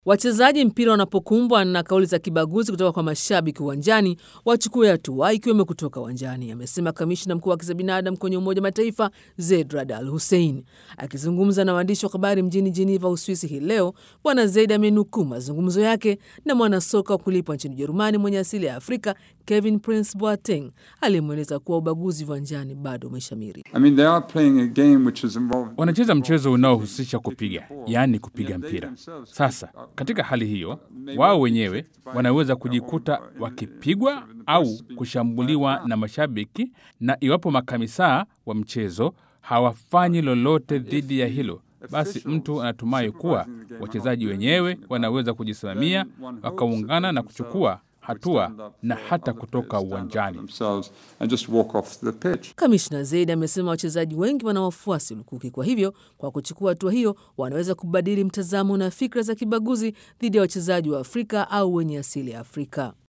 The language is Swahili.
Wachezaji mpira wanapokumbwa na kauli za kibaguzi kutoka kwa mashabiki uwanjani wachukue hatua ikiwemo kutoka uwanjani, amesema kamishna mkuu wa haki za binadamu kwenye Umoja wa Mataifa Zeid Rad Al Hussein. Akizungumza na waandishi wa habari mjini Jiniva, Uswisi hii leo, Bwana Zeid amenukuu mazungumzo yake na mwanasoka wa kulipwa nchini Ujerumani mwenye asili ya Afrika Kevin Prince Boateng aliyemweleza kuwa ubaguzi uwanjani bado umeshamiri. I mean, they are playing a game which is involved... Wanacheza mchezo unaohusisha kupiga, yaani kupiga mpira. Sasa katika hali hiyo, wao wenyewe wanaweza kujikuta wakipigwa au kushambuliwa na mashabiki, na iwapo makamisaa wa mchezo hawafanyi lolote dhidi ya hilo, basi mtu anatumai kuwa wachezaji wenyewe wanaweza kujisimamia wakaungana na kuchukua hatua na hata kutoka uwanjani. Kamishna Zeid amesema wachezaji wengi wana wafuasi lukuki, kwa hivyo kwa kuchukua hatua hiyo wanaweza kubadili mtazamo na fikra za kibaguzi dhidi ya wachezaji wa Afrika au wenye asili ya Afrika.